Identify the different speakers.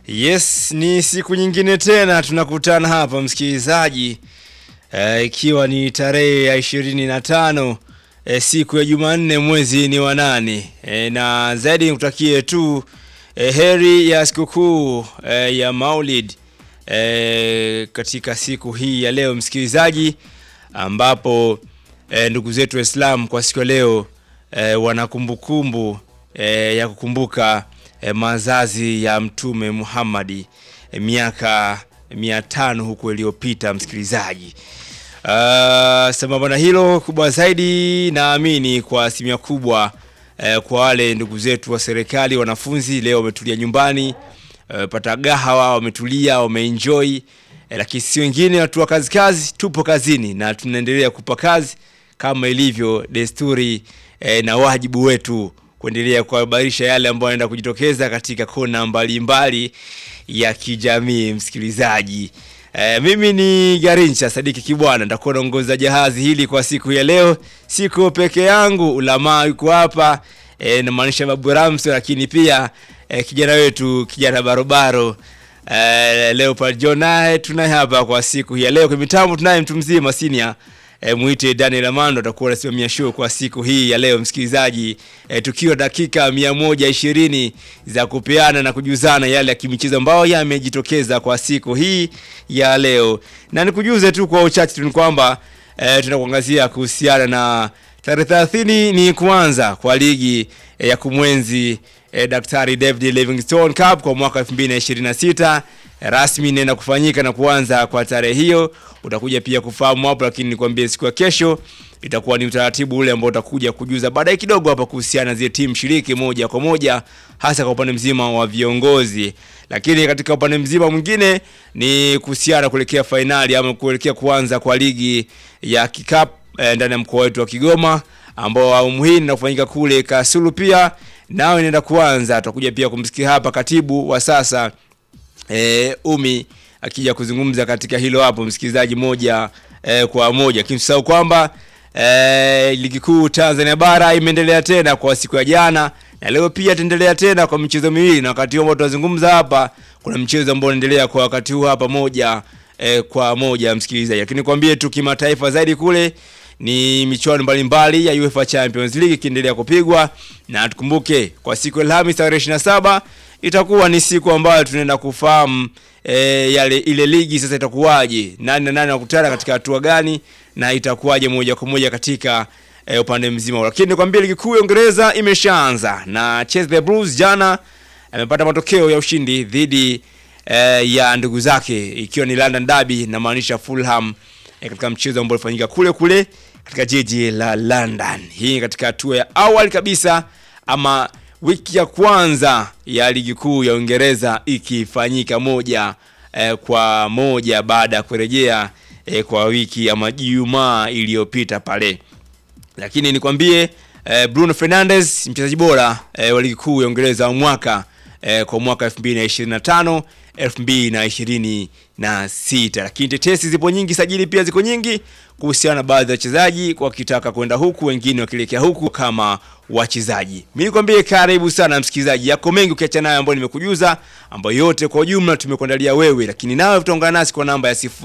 Speaker 1: Yes, ni siku nyingine tena tunakutana hapa msikilizaji, eh, ikiwa ni tarehe ya ishirini na tano eh, siku ya Jumanne mwezi ni wa nane eh, na zaidi nikutakie tu eh, heri ya sikukuu eh, ya Maulid eh, katika siku hii ya leo msikilizaji, ambapo eh, ndugu zetu Waislamu kwa siku ya leo eh, wana kumbukumbu eh, ya kukumbuka eh, mazazi ya Mtume Muhammadi eh, miaka mia tano huko iliyopita msikilizaji. Uh, sambamba na hilo kubwa zaidi, naamini kwa asilimia kubwa eh, kwa wale ndugu zetu wa serikali, wanafunzi leo wametulia nyumbani eh, pata gahawa, wametulia, wameenjoy eh, lakini si wengine watu wa kazi kazi, tupo kazini na tunaendelea kupa kazi kama ilivyo desturi eh, na wajibu wetu kuendelea kuhabarisha yale ambayo yanaenda kujitokeza katika kona mbalimbali ya kijamii msikilizaji. E, mimi ni Garincha Sadiki Kibwana, nitakuwa naongoza jahazi hili kwa siku ya leo. Siko peke yangu, ulamaa yuko hapa e, namaanisha Babu Ramso, lakini pia e, kijana wetu kijana barobaro e, Leopard John naye tunaye hapa kwa siku hii ya leo. Kwa mitambo tunaye mtu mzima senior E, mwite Daniel Amando atakuwa anasimamia show kwa siku hii ya leo msikilizaji, e, tukiwa dakika mia moja ishirini za kupeana na kujuzana yale ya kimichezo ambayo yamejitokeza kwa siku hii ya leo, na nikujuze tu kwa uchache tu ni kwamba e, tunakuangazia kuhusiana na tarehe 30 ni kuanza kwa ligi e, ya kumwenzi e, Daktari David Livingstone Cup kwa mwaka 2026 rasmi inaenda kufanyika na kuanza kwa tarehe hiyo. Utakuja pia kufahamu hapo, lakini nikwambie siku ya kesho itakuwa ni utaratibu ule ambao utakuja kujuza baadaye kidogo hapa kuhusiana na zile timu shiriki moja kwa moja, hasa kwa upande mzima wa viongozi. Lakini katika upande mzima mwingine ni kuhusiana kuelekea fainali ama kuelekea kuanza kwa ligi ya kikapu eh, ndani ya mkoa wetu wa Kigoma ambao awamu hii inafanyika kule Kasulu, pia nao inaenda kuanza. Tutakuja pia kumsikia hapa katibu wa sasa E, Umi akija kuzungumza katika hilo hapo msikilizaji, moja e, kwa moja kimsahau kwamba e, ligi kuu Tanzania bara imeendelea tena kwa siku ya jana na leo pia itaendelea tena kwa michezo miwili, na wakati huo tunazungumza hapa kuna mchezo ambao unaendelea kwa wakati huu hapa moja e, kwa moja msikilizaji, lakini kwambie tu kimataifa zaidi kule ni michuano mbalimbali ya UEFA Champions League ikiendelea kupigwa, na tukumbuke kwa siku ya Alhamisi tarehe 27 itakuwa ni siku ambayo tunaenda kufahamu e, yale ile ligi sasa itakuwaje, nani na nani wakutana katika hatua gani, na itakuwaje moja kwa moja katika e, upande mzima. Lakini nikwambia ligi kuu ya Uingereza imeshaanza na Chelsea Blues jana amepata matokeo ya ushindi dhidi e, ya ndugu zake ikiwa ni London Derby na maanisha Fulham e, katika mchezo ambao ulifanyika kule kule katika jiji la London. Hii katika hatua ya awali kabisa ama wiki ya kwanza ya ligi kuu ya Uingereza ikifanyika moja eh, kwa moja baada ya kurejea eh, kwa wiki ama Jumaa iliyopita pale, lakini nikwambie eh, Bruno Fernandes mchezaji bora eh, wa ligi kuu ya Uingereza wa mwaka eh, kwa mwaka 2025 2026, lakini tetesi zipo nyingi, sajili pia ziko nyingi kuhusiana na baadhi ya wachezaji wakitaka kwenda huku, wengine wakielekea huku kama wachezaji. Mimi nikwambie karibu sana msikilizaji, yako mengi ukiacha nayo ambayo nimekujuza, ambayo yote kwa ujumla tumekuandalia wewe, lakini nawe utaungana nasi kwa namba ya sifu